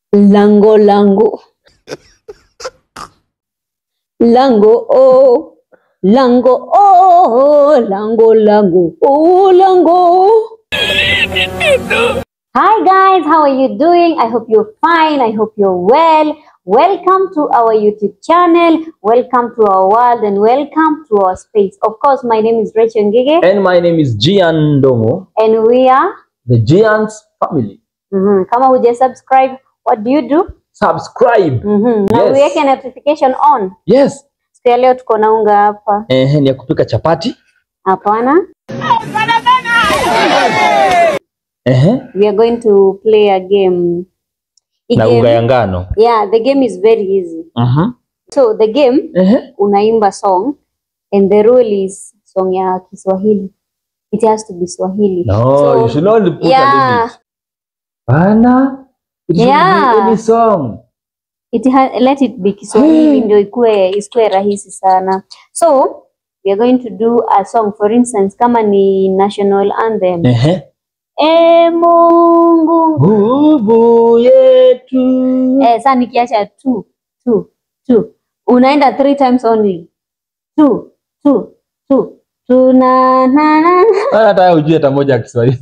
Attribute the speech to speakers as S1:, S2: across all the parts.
S1: Lango lango. Lango oh. Lango oh. Lango lango. Oh lango. Hi guys, how are you doing? I hope you're fine. I hope you're well. Welcome to our YouTube channel. Welcome to our world and welcome to our space. Of course, my name is Rachel Ngige
S2: And my name is Gian Ndongo,
S1: and we are
S2: the Giants family.
S1: Mhm. Kama huja subscribe, what do you do?
S2: Subscribe.
S1: Mhm. Na
S2: Yes.
S1: uweke notification on.
S2: Yes.
S1: Siku ya leo tuko na unga hapa.
S2: Eh, ni ya kupika chapati.
S1: Hapana.
S2: Eh,
S1: We are going to play a game. Hii
S2: na
S1: game-
S2: unga ya ngano.
S1: Yeah, the game is very easy.
S2: Mhm.
S1: So the game
S2: Eh.
S1: unaimba song and the rule is song ya Kiswahili. It has to be Swahili.
S2: No,
S1: So,
S2: you should not put a
S1: yeah,
S2: limit. Bana. It should
S1: Yeah.
S2: be any song.
S1: it ha let it be Kiswahili
S2: Hey.
S1: ndio ikue isikue rahisi sana. So we are going to do a song for instance kama ni national anthem.
S2: Eh.
S1: E Mungu
S2: Nguvu yetu.
S1: eh, sasa nikiacha two two two unaenda three times only two two two tuna na na
S2: Hata hata ujue hata moja ya Kiswahili.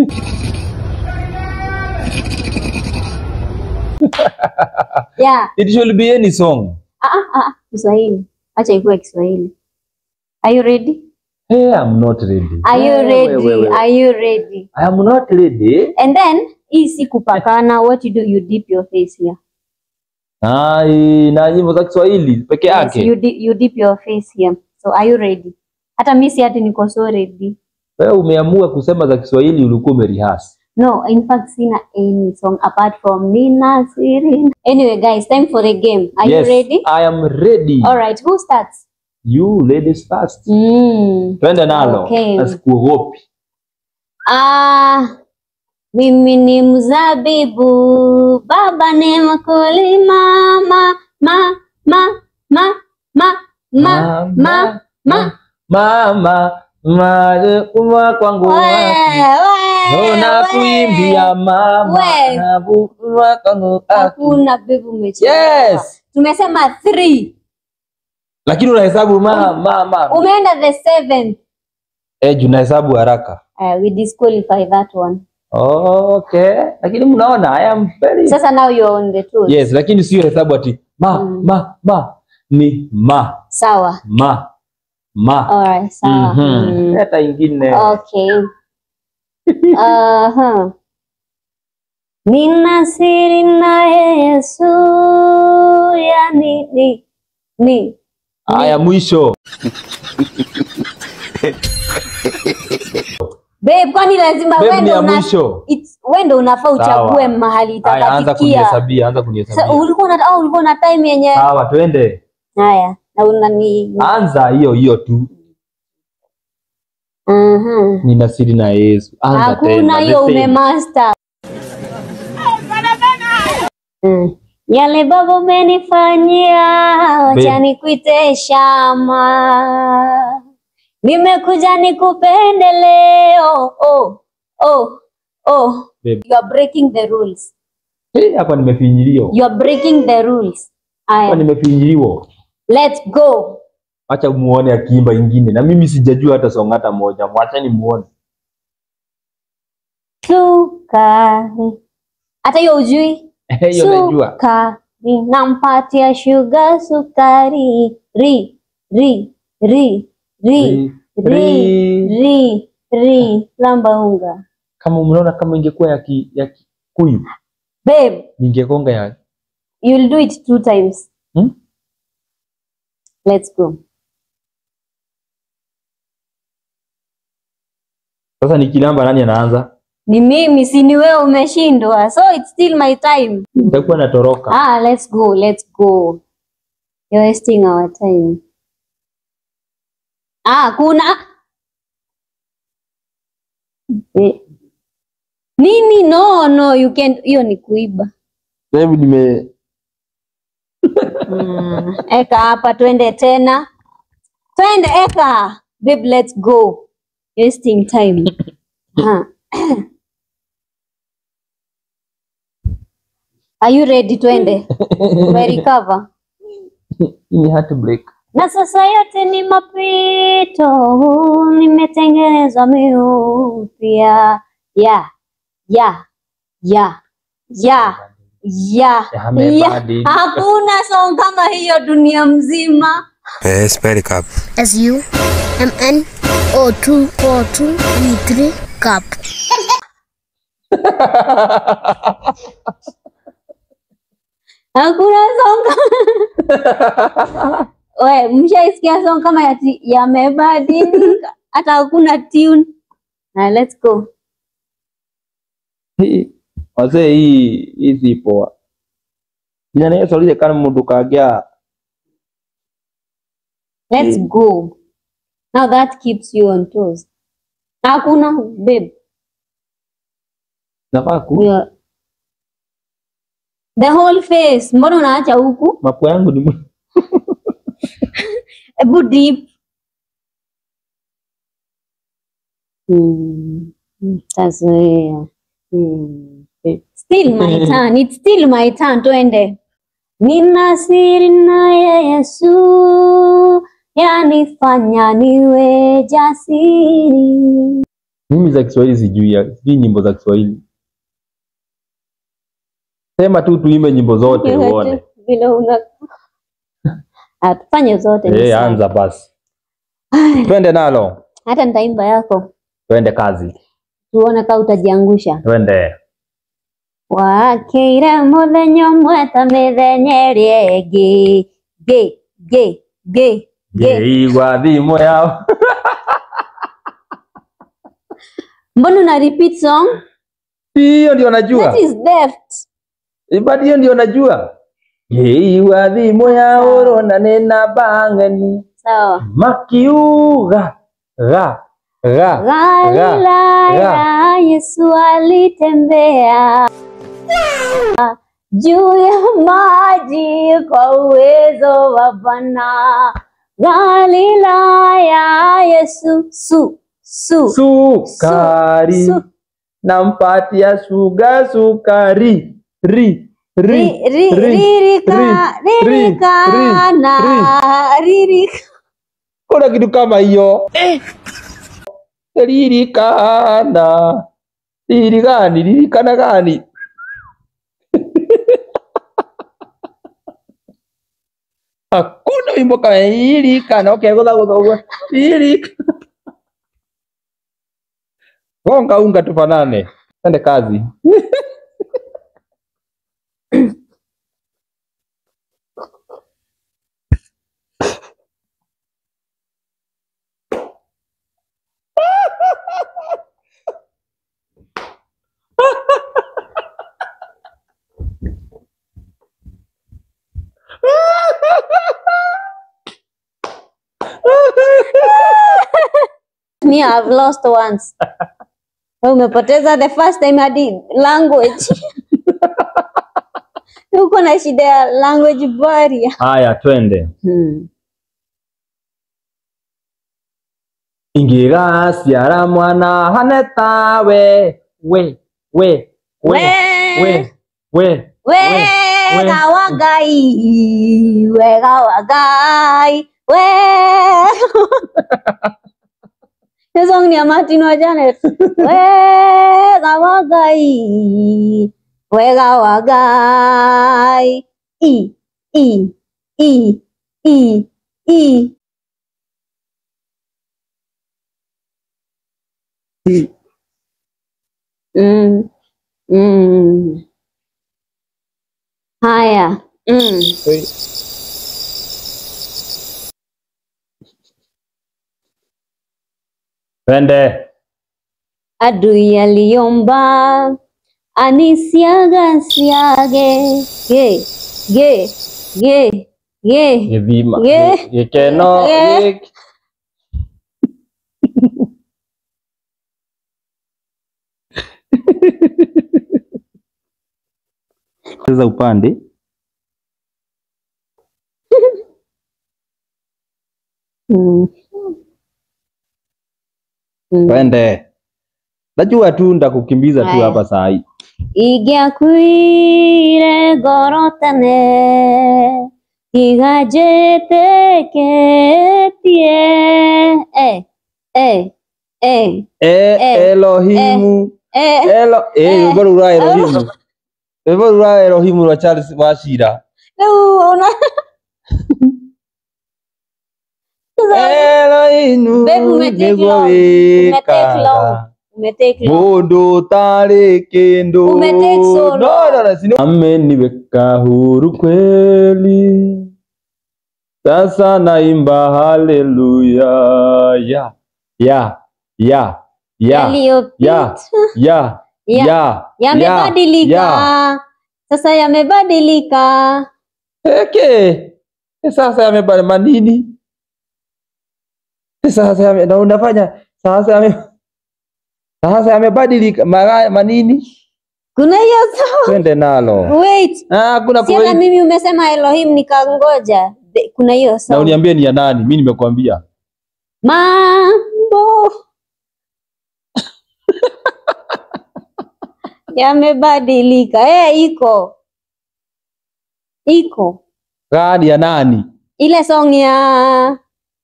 S1: yeah
S2: It should be any song.
S1: ah ah ah Kiswahili acha ikuwe Kiswahili are you ready
S2: Hey, I'm not ready.
S1: are you
S2: Eh,
S1: ready
S2: we, we, we.
S1: are you ready
S2: I am not ready.
S1: and then hii si kupakana what you do you dip your face here
S2: Ai, na nyimbo za Kiswahili peke
S1: yes,
S2: yake.
S1: you, di you dip your face here so are you ready hata mi si ati niko so ready
S2: Wewe umeamua kusema za Kiswahili ulikuwa umerihasi.
S1: No, in fact, sina any song apart from Nina Siri. Anyway, guys, time for a game. Are
S2: yes,
S1: you ready?
S2: I am ready.
S1: All right, who starts?
S2: You ladies first.
S1: Mm.
S2: Twende nalo.
S1: Okay.
S2: Asikuogopi.
S1: Ah, mimi ni mzabibu, baba ni mkulima, ma ma ma ma ma ma ma ma
S2: Mama, mama, kuma kwangu
S1: we
S2: wapi?
S1: we
S2: Ona
S1: we.
S2: kuimbia mama,
S1: We.
S2: na kuma kwangu wapi?
S1: Hakuna bibu umechelewa.
S2: Yes.
S1: Tumesema three.
S2: Lakini unahesabu ma mama.
S1: Umeenda the seventh.
S2: Eh, juu unahesabu haraka.
S1: Uh, we disqualify that one.
S2: Okay. Lakini mnaona I am very
S1: Sasa now you're on the toes.
S2: Yes, lakini sio hesabu ati ma
S1: Mm.
S2: ma ma ni ma
S1: Sawa.
S2: ma ma.
S1: Alright, sawa.
S2: Mhm.
S1: Mm.
S2: Leta ingine.
S1: Okay. Uh-huh. Nina siri naye Yesu yani ni ni
S2: Haya mwisho.
S1: Babe, kwani lazima
S2: Babe
S1: wewe
S2: ni
S1: ndo
S2: ya
S1: una
S2: mwisho.
S1: it's wewe ndo unafaa
S2: Sawa.
S1: uchague mahali
S2: Haya anza
S1: itakatikia.
S2: kunihesabia, anza
S1: Sasa
S2: kunihesabia.
S1: ulikuwa na au ulikuwa na time yenye
S2: Sawa, twende.
S1: haya na unani
S2: Anza hiyo hiyo tu.
S1: Mhm.
S2: Nina siri na Yesu. Anza
S1: Hakuna
S2: tena.
S1: hiyo
S2: the same.
S1: umemaster. Mm. Yale baba umenifanyia, wacha
S2: Babe.
S1: nikuite shama. Nimekuja nikupende leo. Oh, oh, oh.
S2: Babe.
S1: You are breaking the rules.
S2: Eh, hapa nimefinyiliwa.
S1: You are breaking the rules.
S2: Hapa
S1: Aya,
S2: nimefinyiliwa.
S1: let's go.
S2: Acha muone akiimba ingine. Na mimi sijajua hata song hata moja. Mwachani muone.
S1: Sukari. Hata hiyo ujui?
S2: Hiyo najua.
S1: Sukari, nampatia sugar sukari. Ri, ri, ri, ri, ri, ri, ri, lamba unga.
S2: Kama mnaona kama ingekuwa ya ki, ya Kikuyu
S1: Babe,
S2: ningekonga ya
S1: you'll do it two times.
S2: Hmm?
S1: Let's go.
S2: Sasa nikilamba nani anaanza?
S1: Ni mimi, si ni wewe umeshindwa. So it's still my time.
S2: Nitakuwa natoroka.
S1: Ah, let's go, let's go. You're wasting our time. Ah, kuna Eh. Nini? No, no, you can't. Hiyo ni kuiba.
S2: Babe nime
S1: Mm. Eka hapa, twende tena, twende eka. Babe, let's go. Wasting time. Ah. Are you ready? Twende. Umerecover?
S2: Hii ni heartbreak.
S1: Na sasa yote ni mapito, nimetengenezwa miupya. Ya, ya, ya, ya, ya, ya.
S2: Yamebadilika.
S1: Hakuna song kama hiyo dunia mzima.
S3: Eh, spell cup.
S4: S U M N O 2 4 2 3 cup.
S1: Hakuna song kama We, mshaisikia song kama yati yamebadilika, hata hakuna tune. Na let's go.
S2: Hii- Wazee hii hii si poa. Ina nayo solije kana mundu kagea
S1: Let's
S2: Mm.
S1: go. Now that keeps you on toes. Hakuna babe.
S2: nafaa ku
S1: We are- The whole face. Mbona unaacha huku?
S2: mapua yangu ni mu-
S1: Ebu deep. Hmm. Tazoea. Hmm. Still my turn. It's still my turn. Twende. Nina siri naye Yesu yanifanya niwe jasiri.
S2: mimi za Kiswahili sijui ya- sijui nyimbo za Kiswahili. Sema tu tuimbe nyimbo zote uone.
S1: Vile una Ah, tufanye zote ni
S2: Eh,
S1: sawa.
S2: anza basi. Twende nalo.
S1: Hata nitaimba yako
S2: Twende kazi.
S1: tuone kama utajiangusha.
S2: Twende.
S1: wakeire muthenya ũmwe ta mĩthenya ĩrĩa ĩngĩ ngĩ ngĩ ngĩ ngĩ
S2: Ngeigua thimo yao.
S1: mbona una repeat song
S2: Hiyo ndio najua.
S1: that is theft
S2: Ibadi hiyo ndio najua. Ngeigua thimo ya oro na nena bangeni.
S1: sawa
S2: Makiuga. Ga. Ga.
S1: Galilaya Yesu alitembea juu ya maji kwa uwezo wa Bwana. Galilaya Yesu su su
S2: Sukari.
S1: su
S2: Nampatia suga sukari. Ri. Ri.
S1: Ri- ri-
S2: ri,
S1: ririka
S2: ri,
S1: ririkana ririka
S2: Kuna kitu kama hiyo. Lirikana. Liri gani? Lirikana gani? Hakuna wimbo kama lirikana. Okay, goza goza goza. Lirikana. Gonga unga tufanane. Twende kazi.
S1: Me, I've lost once. Wewe umepoteza the first time hadi language. Uko na shida ya language barrier.
S2: Haya, twende.
S1: Hmm.
S2: ingĩgaciara mwana hane tawe we we we we we
S1: Wega wa Ngai, wega wa Ngai, wega. Hiyo song ni ya Martin wa Janet. Wega wa Ngai, wega wa Ngai. I, i, i, i, i. Mm. Mm. Haya. Mm.
S2: twende
S1: Adui aliomba anisiaga siage ge ge ge ge
S2: gĩthima
S1: Gĩ-
S2: gĩ- gĩkeno
S1: Gĩ-
S2: gĩk- cheza upande
S1: mm. Mm.
S2: twende najua tu ndakukimbiza tu
S1: Haya.
S2: hapa saa hii
S1: ingĩakuire ngoro tene tiga njĩtĩkĩtie eh, eh, eh,
S2: e, Elohimu
S1: eh.
S2: Elo eh
S1: Eh.
S2: rwĩmbo rũu rwa Elohimu rwĩmbo rũu rwa Elohimu rwa Charles Wachira
S1: Rĩu ona
S2: Elohimu
S1: Babe, umetake
S2: nĩguo
S1: long. Umetake long.
S2: wĩkaga
S1: umetake long.
S2: mũndũ tarĩ kĩndũ
S1: Umetake so long.
S2: no, no, no, sino- ameniweka huru kweli sasa naimba haleluya ya ya ya ya
S1: Yaliyopita
S2: ya ya
S1: Ya-
S2: ya
S1: yamebadilika
S2: ya.
S1: sasa yamebadilika
S2: Eke. Eh, Sasa yamebadilika manini? Eh, Sasa yame, na unafanya sasa yame sasa yamebadilika mara manini?
S1: kuna hiyo so
S2: Twende nalo.
S1: wait
S2: Ah, kuna
S1: si hata
S2: kwa
S1: mimi umesema Elohim nikangoja The- kuna hiyo
S2: na
S1: song
S2: uniambie ni ya nani? Mimi nimekuambia.
S1: mambo yamebadilika eh iko iko
S2: Gani ya nani?
S1: ile song ya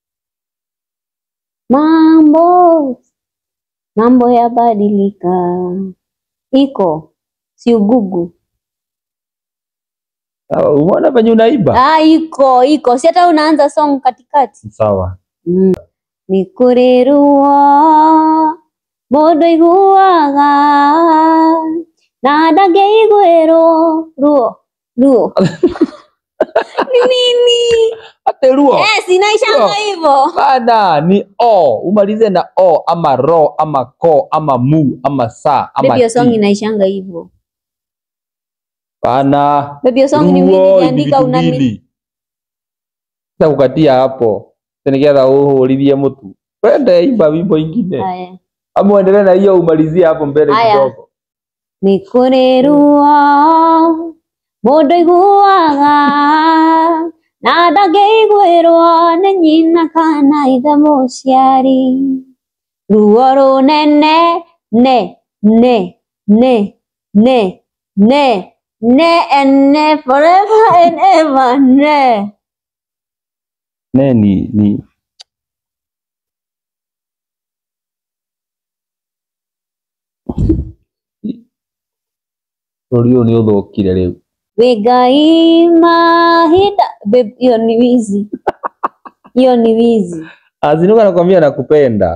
S1: mambo mambo yabadilika iko si ugugu
S2: Ah, Umeona venye unaiba?
S1: ah iko iko si hata unaanza song katikati
S2: Sawa.
S1: mm. nĩ kũrĩ ruo mũndũ aiguaga na ndangĩiguĩrwo ruo ruo ni nini
S2: Ate ruo.
S1: eh, sinaishanga
S2: Ruo.
S1: hivyo
S2: Bana ni o, umalize na o ama ro ama ko ama mu ama sa ama
S1: Baby, hiyo song
S2: ti.
S1: inaishanga hivyo
S2: Bana.
S1: Baby, hiyo song ni mimi
S2: Ruo,
S1: niliandika
S2: vitu
S1: unani
S2: mbili. Sasa kukatia hapo nigetha uhũrithie mũtu wende imba wimbo ingine
S1: Haya.
S2: ama uendelee na hiyo umalizie hapo mbele
S1: Haya.
S2: kidogo
S1: nĩ kũrĩ ruo mũndũ aiguaga na ndangĩiguĩrwo nĩ nyina kana ithe mũciari ruo rũnene ne ne ne ne ne ne and ne forever and ever ne
S2: ne ni ni bũrũri ũyũ nĩ ũthũkire rĩu
S1: wĩ ngai mahinda Babe, hiyo ni wizi hiyo ni wizi
S2: azinuka nakwambia nakupenda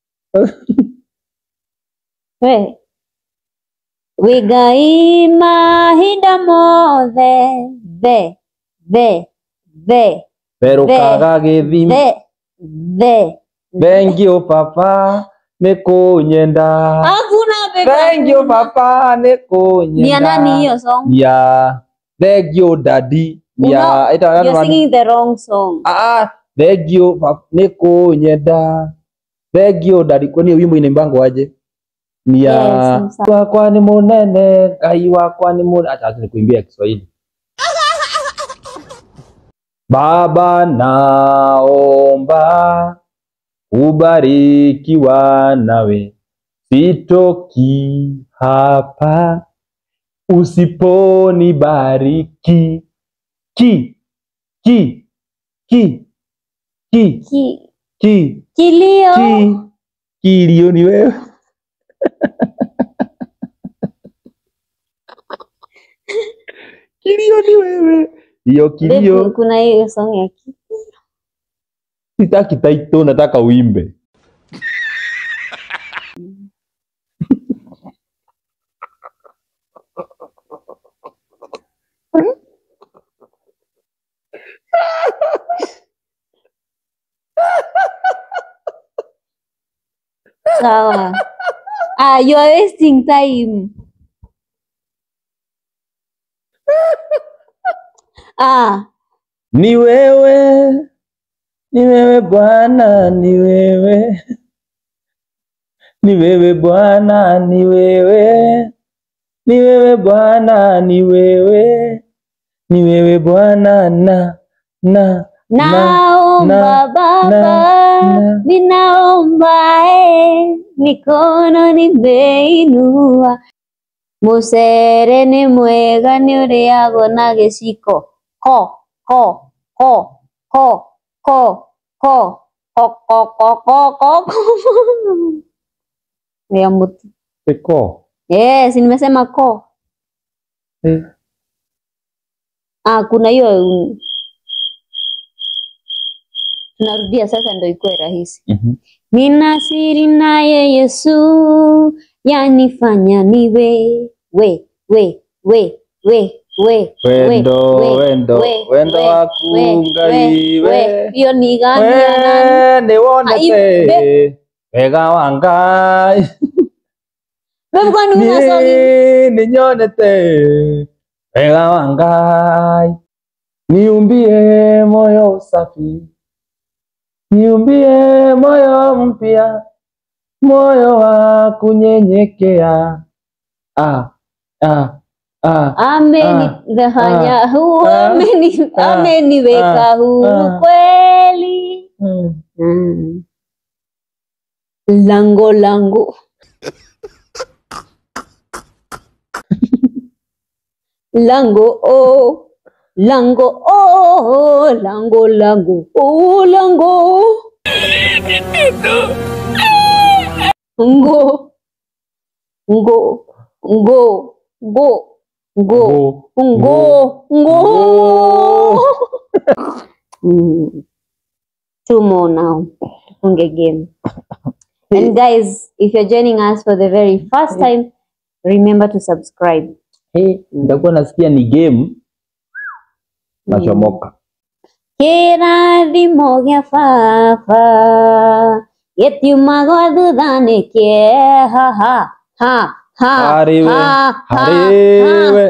S1: we wĩ ngai mahinda mothe the the the
S2: therũkaga gĩthimi
S1: the the
S2: thank you papa nĩ kũnyenda
S1: hakuna babe,
S2: thank you
S1: hakuna.
S2: papa nĩ kũnyenda
S1: ni ya nani hiyo song
S2: ni ya thank you daddy ni ya
S1: Uno-
S2: ĩta nani
S1: you're
S2: wani-
S1: singing the wrong song
S2: Ah, thank you pap- nĩ kũnyenda thank you daddy kwani hiyo wimbo inaimbango aje ni ya
S1: Yes, ni sawa.
S2: wakwa ni munene ngai wakwa ni munene acha acha nikuimbia Kiswahili Baba naomba ubarikiwa nawe sitoki hapa usiponibariki ki ki ki ki
S1: Ki,
S2: ki
S1: kilio
S2: ki kilio ni wewe kilio ni wewe hiyo
S1: Babe,
S2: kilio
S1: kuna hiyo song ya ki
S2: sitaki taito nataka uimbe
S1: sawa ah you are wasting time ah
S2: ni wewe ni wewe bwana ni wewe ni wewe bwana ni wewe ni wewe bwana ni wewe ni wewe bwana na na
S1: naomba
S2: na-
S1: baba ninaomba eh, mikono nimeinua mucere nĩ mwega nĩ ũrĩagwo na gĩciko ko ko ko ko ko ko ko ko ko ko ko ya mtu
S2: Eko.
S1: yes nimesema ko
S2: Eh.
S1: ah kuna hiyo mm, tunarudia sasa ndo ikuwe rahisi
S2: Mhm.
S1: Nina siri naye Yesu yanifanya niwe we we we we we
S2: Wendo,
S1: we,
S2: wendo,
S1: we,
S2: wendo
S1: we,
S2: waku
S1: we,
S2: Ngai,
S1: we,
S2: we.
S1: we. hiyo ni gani ya nani?
S2: We nĩwonete
S1: Ai,
S2: wega wa Ngai
S1: Wewe kwani unasoma
S2: Niĩ nĩnyonete wega wa Ngai niumbie moyo safi niumbie moyo mpya moyo wa kunyenyekea ah, ah, ah.
S1: amenifanya
S2: ah,
S1: huu
S2: ah,
S1: ameni-
S2: ah,
S1: ameniweka
S2: ah,
S1: huru
S2: ah.
S1: kweli
S2: Mm.
S1: Mm. lango langu lango oh lango oh lango lango oh lango ngo ngo ngo ngo ngo ngo ngo Mm. two more now tufunge game and guys if you're joining us for the very first time remember to subscribe
S2: Eh, nitakuwa nasikia ni game nachomoka
S1: kĩrathimo gĩa baba gĩtiumagwo thutha nĩ kĩeha ha ha ha
S2: hariwe
S1: ha ha ha
S2: hariwe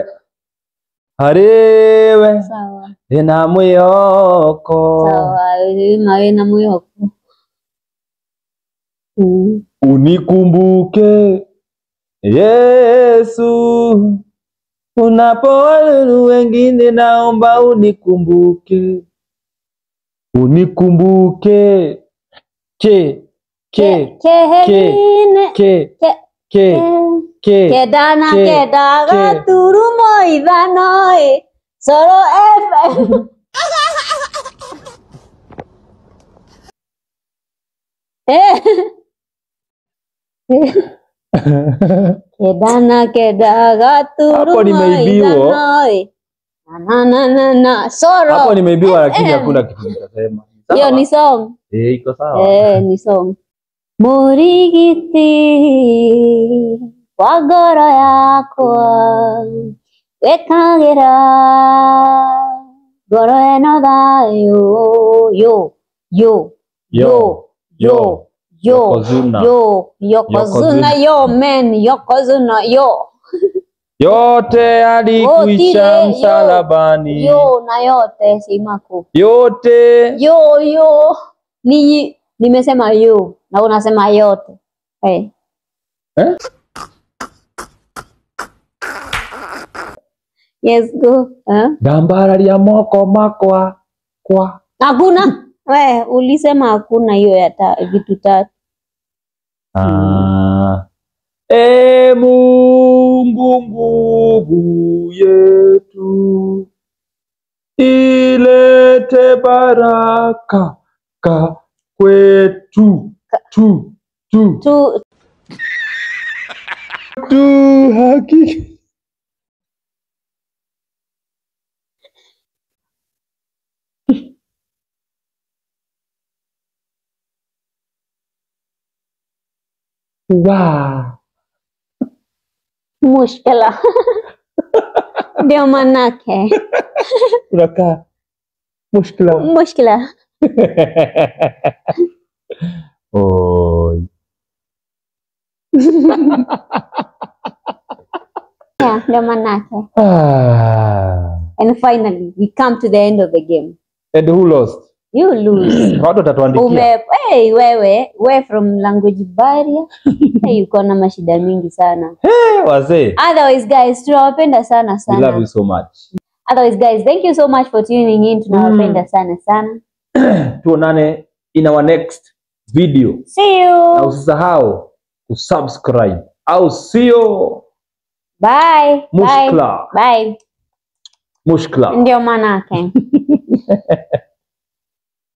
S2: hariwe
S1: sawa
S2: ndĩna mwĩhoko
S1: sawa wĩna wĩna mwĩhoko Mm.
S2: unikumbuke Yesu unapowadhuru wengine naomba unikumbuke unikumbuke ke ke
S1: kehene
S2: ke
S1: ke-
S2: ke ke
S1: kenda na
S2: ke-
S1: kenda
S2: ke.
S1: gaturumo ithano ĩ Soro FM Eh. kenda na kenda gaturumo
S2: Hapo nimeibiwa.
S1: ithano ĩ na na na na Soro
S2: hapo nimeibiwa lakini
S1: Eh.
S2: hakuna kitu nitasema
S1: hiyo ni song
S2: eh iko sawa
S1: Eh, ni song. Mũrigiti wa ngoro yakwa wĩkagĩra ngoro ĩno thayũ yo yo yo yo yo
S2: Yokozuna.
S1: yo yokozuna yo men yokozuna yo
S2: yote alikuisha
S1: Otile, yo.
S2: msalabani
S1: yo na yote simaku
S2: yote
S1: yo yo ni nimesema yo na unasema yote hey.
S2: Eh?
S1: yes go eh?
S2: ndambararia moko makwa kwa
S1: hakuna we ulisema hakuna hiyo ya ta, vitu tatu
S2: Ah. E Mungu nguvu yetu, ilete baraka ka kwetu tu tu
S1: tu
S2: tu haki wa
S1: mushkila ndio manake
S2: unakaa mushkila
S1: mushkila
S2: Oi.
S1: yeah, ndio manake
S2: Ah.
S1: and finally we come to the end of the game
S2: And who lost?
S1: you lose
S2: Watu watatuandikia.
S1: ume hey, wewe we from language barrier hey, uko na mashida mingi sana
S2: Eh, Wazee.
S1: otherwise guys tunawapenda sana
S2: We love
S1: sana
S2: you so much.
S1: otherwise guys thank you so much for tuning in tunawapenda sana sana
S2: Tuonane in our next video
S1: See
S2: na
S1: you.
S2: usisahau kusubscribe au sio
S1: Bye. Bye.
S2: mushkla
S1: Bye.
S2: mushkla
S1: Ndio maana yake.